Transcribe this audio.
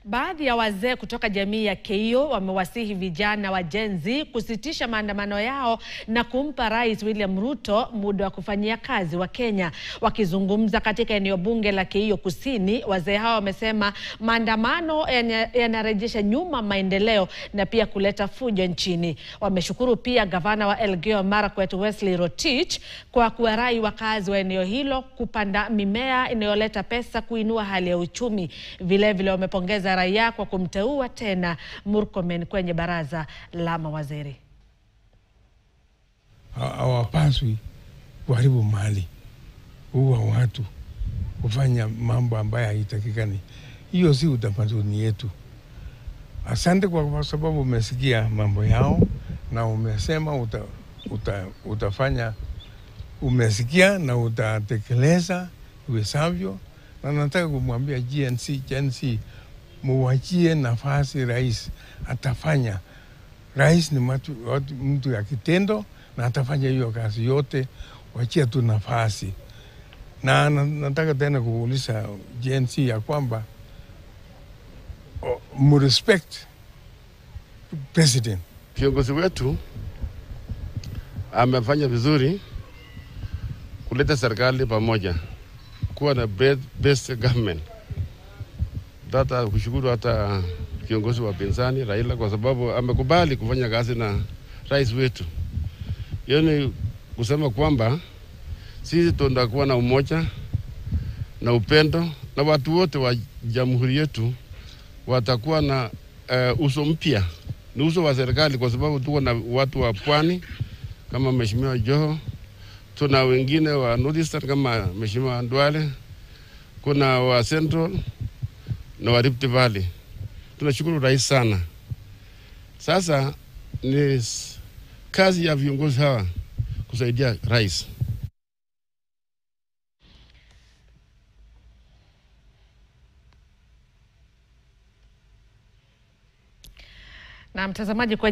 Baadhi ya wazee kutoka jamii ya Keio wamewasihi vijana wa Gen Z kusitisha maandamano yao na kumpa Rais William Ruto muda wa kufanyia kazi wa Kenya. Wakizungumza katika eneo bunge la Keio Kusini, wazee hao wamesema maandamano yanarejesha nyuma maendeleo na pia kuleta fujo nchini. Wameshukuru pia gavana wa Elgeyo Marakwet Wesley Rotich kwa kuwarai wakazi wa eneo hilo kupanda mimea inayoleta pesa kuinua hali ya uchumi. Vilevile wamepongeza raia kwa kumteua tena Murkomen kwenye baraza la mawaziri. Hawapaswi kuharibu mali, kuua watu, kufanya mambo ambayo haitakikani. Hiyo si utamaduni yetu. Asante kwa sababu umesikia mambo yao na umesema uta, uta, utafanya umesikia na utatekeleza iwezavyo, na nataka kumwambia GNC, GNC muwachie nafasi rais, atafanya. Rais ni matu, mtu ya kitendo na atafanya hiyo kazi yote, wachia tu nafasi. Na nataka tena kuuliza GNC ya kwamba murespect president. Kiongozi wetu amefanya vizuri kuleta serikali pamoja, kuwa na based government. Tata kushukuru hata kiongozi wa pinzani Raila kwa sababu amekubali kufanya kazi na rais wetu. Hiyo ni kusema kwamba sisi tutakuwa na umoja na upendo na watu wote wa jamhuri yetu watakuwa na uh, uso mpya, ni uso wa serikali, kwa sababu tuko na watu wa pwani kama Mheshimiwa Joho, tuna wengine wa Northeastern kama Mheshimiwa Ndwale, kuna wa Central na wa Rift Valley. Tunashukuru rais sana. Sasa ni kazi ya viongozi hawa kusaidia rais. Na mtazamaji kwenye